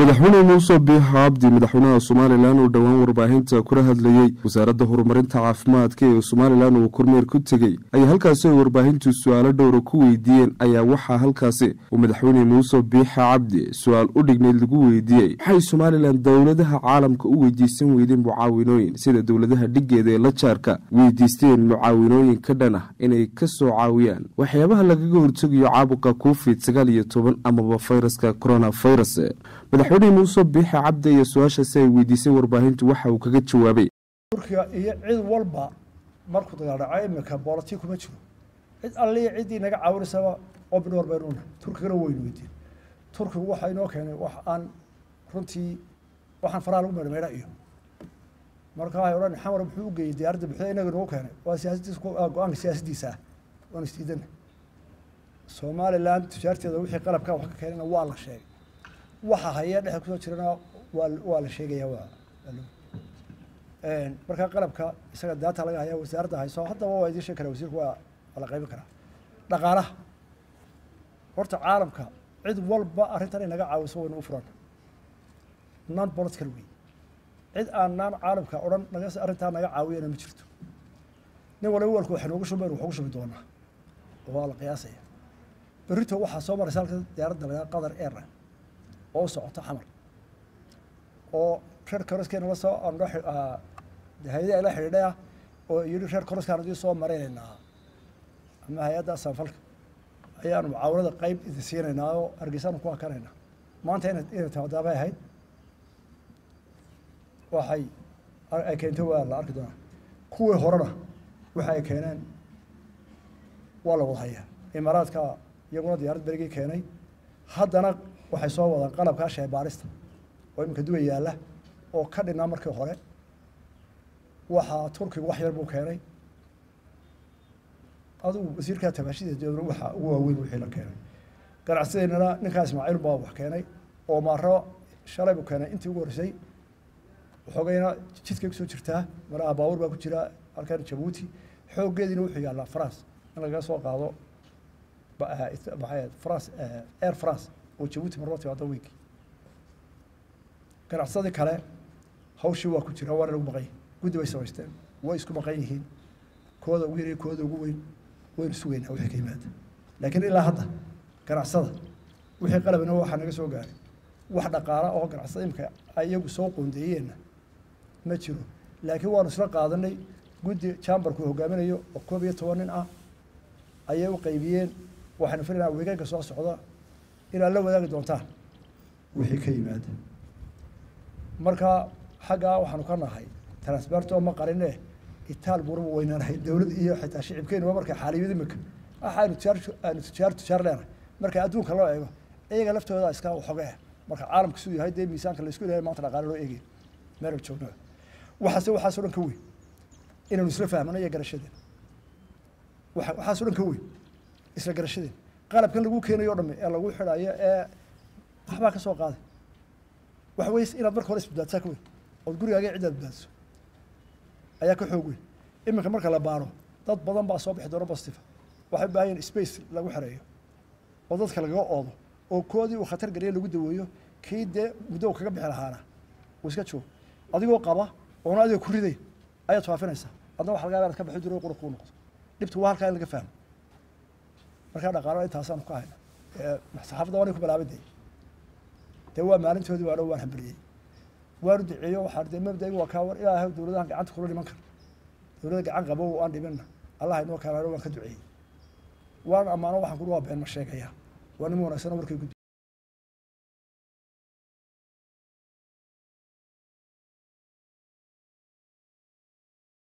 madaxweyne muuse biixo cabdi madaxweynaha somalilan uu dhowaan warbaahinta kula hadlayey wasaaradda horumarinta caafimaadka ee somalilan uu kormeer ku tegey ayaa halkaasi ay warbaahintu su-aalo dhowra ku weydiiyeen ayaa waxaa halkaasi uu madaxweyne muuse biixo cabdi su-aal u dhigneyd lagu weydiiyey waxay somalilan dowladaha caalamka u weydiisan weydeen mucaawinooyin sida dowladaha dhigeeda ee la jaarka weydiisteen mucaawinooyin ka dhan ah inay ka soo caawiyaan waxyaabaha lagaga hortegayo caabuqa covid sagaal iyo toban amaba fayraska coronavirus madaxweyne muuse biixi cabdi iyo su-aashaasi ay weydiisay warbaahintu waxa uu kaga jawaabay turkiga iyo cid walba markuu dagaal dhaco iminka booloti kuma jiro cid alliya ciddii naga caawinaysaba obnor baynuna turkigana waynu weydiin turkigu waxa inoo keenay wax aan runtii waxaan faraha lagu meedhmeedha iyo marka waxay odhan xamar muxuu u geeyey diyaaradda buxda inaga nagu keenay waa siyaasadiisa go-aanka siyaasaddiisa ah waan isdiidana somaliland tijaarteeda wixii qalabka wax ka keenayna waa la sheegay waxa haya dhexe kusoo jirana waa waa la sheegaya waa markaa qalabka isaga daata laga haya wasaaradda hayso haddaba waa idiin sheegi karaa wasiirku waa waa la qaybin karaa dhaqaalaha horta caalamka cid walba arrintan inaga caawiso waynu u furan non political way cid aan naan caalamka odhan naga arrintaa naga caawiyana ma jirto nin waliba walku wax noogu shubayn wax ugu shubi doonaa waa la qiyaasaya berrito waxaa soo maraysa halka diyaaradda lagaa qatar airline oo u socoto xamar oo reer koroskeena la soo hay-ada la xidhiidhay ah oo yidhi reer koroskaan adii soo maraynaynaa ama hay-adda sanfalka ayaanu mucaawanada qeyb idin siinaynaa oo hargeysaanu ku hakanaynaa maanta ina inay taadaabay ahayd waxay ay keentay waa la arki doonaa kuwii horena waxa ay keeneen waa la wada hayaa imaaraadka iyaguna diyaarad berigii keenay haddana waxay soo wadaan qalabkaa sheebaarista oo iminka duwa yaalla oo ka dhinaa markii hore waxaa turkigu wax yar buu keenay adigu wasiirkaa tabaashida waxa ugu waaweyn wixii la keenay ganacsideennana ninkaa ismaaciil baa wax keenay oo maaro shalay buu keenay intii ugu horreysay waxoogayna jidkay kusoo jirtaa maraha baawur baa ku jira halkan jabuuti xooggeediina wuxuu yaallaa france in lagaga soo qaado maxay france air france oo jabuuti marba timaado weynki ganacsadii kale hawshii waa ku jira waana lagu maqan yahi guddi bay samaysteen way isku maqan yihiin kooda ugu yar kooda ugu weyn waynu sugaynaa wixii ka yimaada laakiin ilaa hadda ganacsada wixii qalabina waxaa naga soo gaaray wax dhaqaala oo ganacsada imika iyagu soo qoondeeyeenna ma jiro laakiin waanu isla qaadanay guddi chamberku hogaaminayo oo koob iyo toban nin ah ayay u qaybiyeen waxaynu filaynaa weegaanka soo socda inaad la wadaagi doontaan wixii ka yimaada marka xaggaa waxaanu ka nahay transberto ma qarine itaal buuraba weynaanahay dowlad iyo xitaa shicibkeenuba markay xaaliyad imika waxaanu tijaar aanu tijaar tijaar leenahay marka adduunka loo eego iyaga laftooda iska waxoge marka caalamka siduu yahay dee miisaanka laysku leeyahay maanta dhaqaale loo eegay meelal joognaba waxaase waxaasoo dhan ka weyn inaanu isla fahmano iyo garashadeen waa waxaasoo dhan ka weyn isla garashadeen qalabkan lagu keenayo o dhami ee lagu xidhayo ee waxbaa ka soo qaaday waxa weye inaad marka hore isbadbaadsaa ka weyn ood gurigaaga ciddaad badbaadiso ayaa ka xoog weyn iminka marka la baaro dad badan baa soo bixi doona bastifa waxay u baahan yihin space lagu xereeyo oo dadka lagaga oodo oo koodii uu khatar geliya lagu daweeyo kii dee muddo u kaga bixi lahaana uu iska joogo adigoo qaba oona adiga ku riday ayaad faafinaysaa adna waxa laga yaba inaad ka baxi jiro qura kuu noqdo dhibtu waa halkaa in laga fahmo markaa dhaqaalo intaasaanu ka hayna saxaafadda waanay ku bilaabay dee dee waa maalintoodii waa dhow waan hambaliyey waanu duceeyo waxaa dee mabdaiga waa kaa war ilaahay dowladahan gacanta kula dhiman kara dowladda gacan qabo aan dhiminna allah inoo kalaano waan ka duceeyey waan ammaano waxaan kuri waa been ma sheegaya waa nima wanaagsan markay